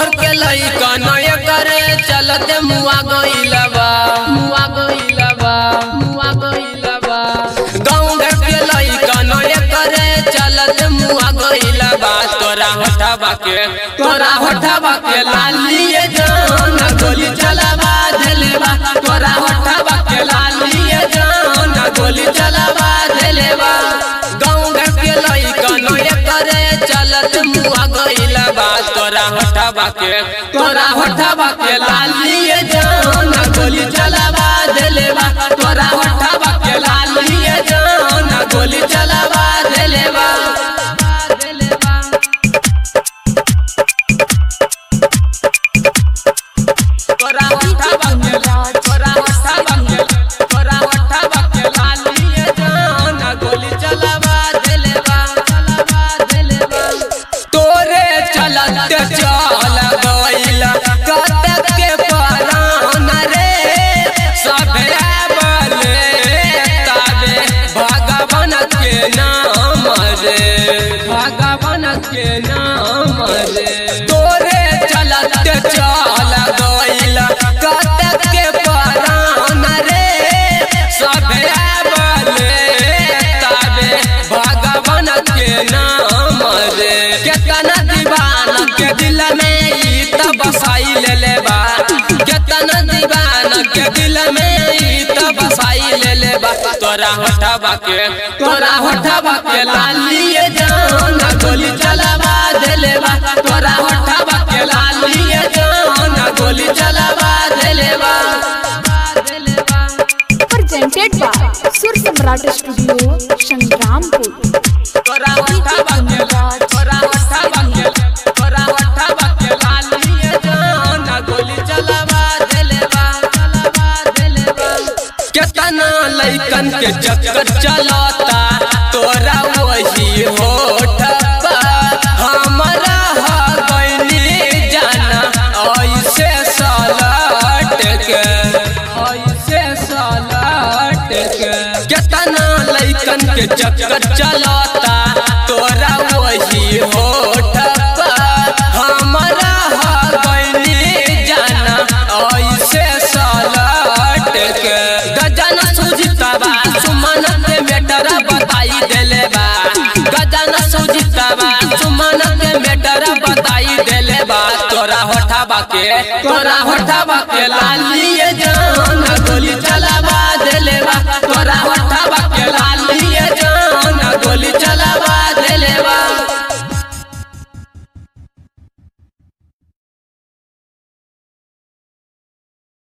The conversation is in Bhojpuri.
घर के लइका नय करे चलते मुआ गइलबा मुआ गइलबा मुआ गइलबा गाँव घर के लइका नय करे चलते मुआ गइलबा तोरा हटाबा के तोरा हटाबा के लालिए जान गोली चलावा देलेबा तोरा हटाबा के लालिए जान गोली चलावा देलेबा गाँव घर के लइका नय करे चलत मुआ गइलबा तोरा हटाबा के तोरा हटाबा के लालिए जान गोली चलावा देलेबा तोरा हटाबा के लालिए जान गोली चलावा देलेबा तोरा हटाबा के तोरा हटाबा के तोरा हटाबा के लालिए जान गोली चलावा देलेबा चलावा देलेबा तोरे चलत चल गइला कतक के परान रे सभे बले तबे भगवान के नाम रे भगवान के नाम रे तोरे चलत चल गइला कतक के परान रे सभे बले तबे भगवान के नाम रे केतना दीवाना के दिल में ई त बसाई ले ले बा केतना दीवाना के दिल में ई त बसाई ले ले बा तोरा हटाबा के तोरा हटाबा के लालिए जान गोली चलावा देले बा तोरा हटाबा के लालिए जान गोली चलावा देले बा देले बा presented by Sur Samrat Studio, Shangrampur. तोरा हटाबा के तोरा हटाबा के तोरा हटाबा के लालिए जान गोली चलावा देलेबा चलावा देलेबा केतना लइकन के चक्कर चलता तोरा वही होठबा हमरा हा गइनी जाना ऐसे सलट के ऐसे सलट के केतना लइकन के चक्कर चलता तोरा वही होठबा हमरा हा गइनी जाना ऐसे सलट के गजन सुजितबा सुमन के मेटर बताई देले बा गजन सुजितबा सुमन के मेटर बताई देले बा तोरा होठाबा के तोरा होठाबा के लालिए